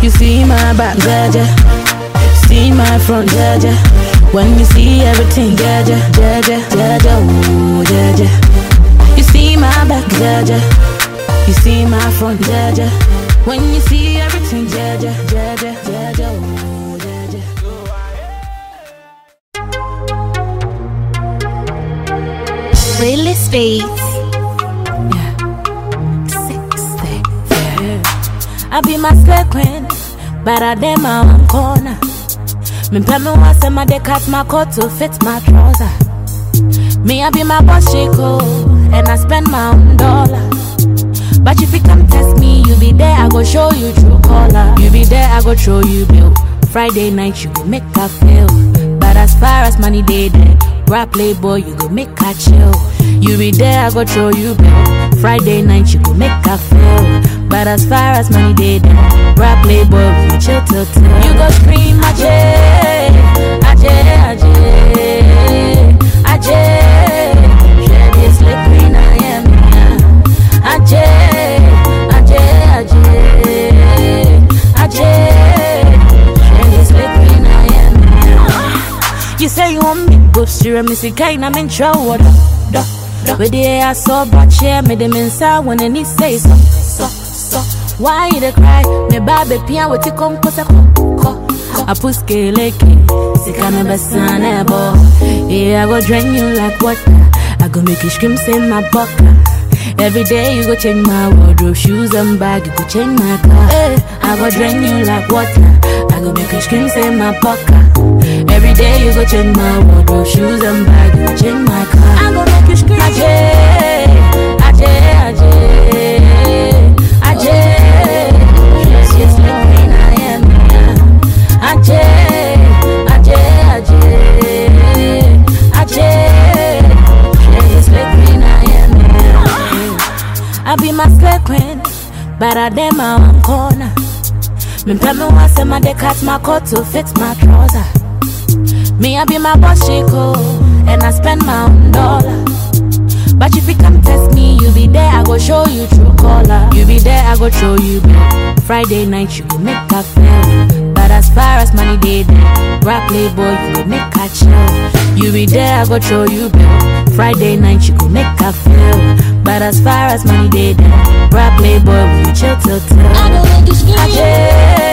You see my back, Jaja. See my front, Jaja. When you see everything, Jaja, Jaja, Jaja, ooh, Jaja. You see my back, Jaja. You see my front, Jaja. When you see everything, Jaja, Jaja, Jaja, ooh, Jaja. Playlist Beats. Sixty, yeah. I be my queen, but I dem my own corner. Me pay me once and my dey cut my coat to fit my trouser. Me I be my boss Chico, and I spend my own dollar. But if you come test me, you be there, I go show you true color. You be there, I go show you bill. Friday night, you go make her feel. But as far as money day there, rap playboy, you go make her chill. You be there, I go show you bill. Friday night, you go make her feel. But as far as money day there, rap playboy, we go chill till till. You go scream, Ajay, Ajay, Ajay, Ajay. Share this slippery, I am. Ajay, Ajay, Ajay, Ajay. Share this slippery, I am. You say you want me, go see me, see, kind I'm in trouble. Da, da. With the air so bad, share me them inside when any say so, so, so. Why you dey cry? Me baby pia with you come cause I put scale like Sika me besane bo Yeah, I go drain you like water I go make you scream, say my bucker Every day you go change my wardrobe, shoes and bag, you go change my car. Hey, I go drain you like water. I go make you scream, say my pocket. Every day you go change my wardrobe, shoes and bag, you go change my car. I go make you scream. Ajay, Ajay, Ajay, Ajay. Yes, yes, like green I am. Ajay, Ajay, Ajay, Ajay. Yes, like green I am. I be my slave queen, but I dem my own corner. Me pay me once and my dey cut my coat to fit my trouser. Me I be my boss Chico, and I spend my own dollar. But if you come test me, you be there, I go show you true color. You be there, I go show you bill. Friday night, you go make her feel. But as far as money day there, rap playboy, you go make her chill. You be there, I go show you bill. Friday night, you go make her feel. But as far as money day there, rap playboy, we chill till till. I go make you scream. Ajay,